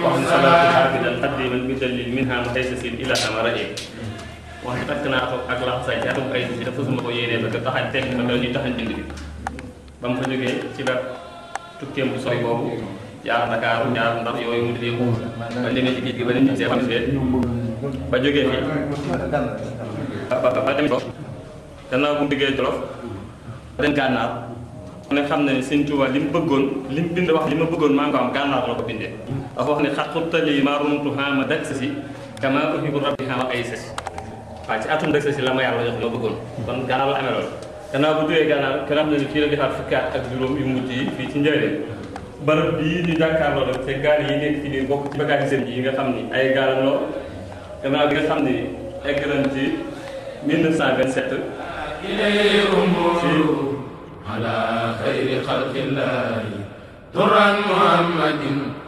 wax ni salaatu xaafidan xaddiman bi dalil minha ma tey sa siin ila ama rajo wax ni takk naa ko ak laxasaay ci atum ay si dafa suma ko yéenee parce que taxañ tekk na loolu ñuy taxañ bind bi ba mu fa jógee ci la tukkeem bu sori boobu jaar Dakar jaar Ndar yooyu mu di yëngu ba demee ci géej gi ba dem ci see xam ba jógee fii ba ba ba dem ko gannaaw bu mu diggee Jolof ba dem gànnaar mu ne xam na ne Sëñ Tuubaa li mu bëggoon li mu bind wax li ma bëggoon maa ngi ko am gànnaar la ko bindee dafa wax ne xat xuttali maa rumtu xaama dak sa si kama uhibu rabbi xaama ay sa si waaw ci atum dak sa si la ma yàlla jox li ma bëggoon kon gànnaar la amee loolu gannaaw bu jógee gànnaar kenn xam ne ne fii la defaat fukki at ak juróom yu mujj yi fii ci njëriñ barab bii ñu jàkkaarloo rek te gaal yi nekk ci biir bokk ci bagage seen yi nga xam ni ay gaal loo gannaaw bi nga xam ni egg nañ ci 1927 إليه أمور على خير خلق الله ترى محمد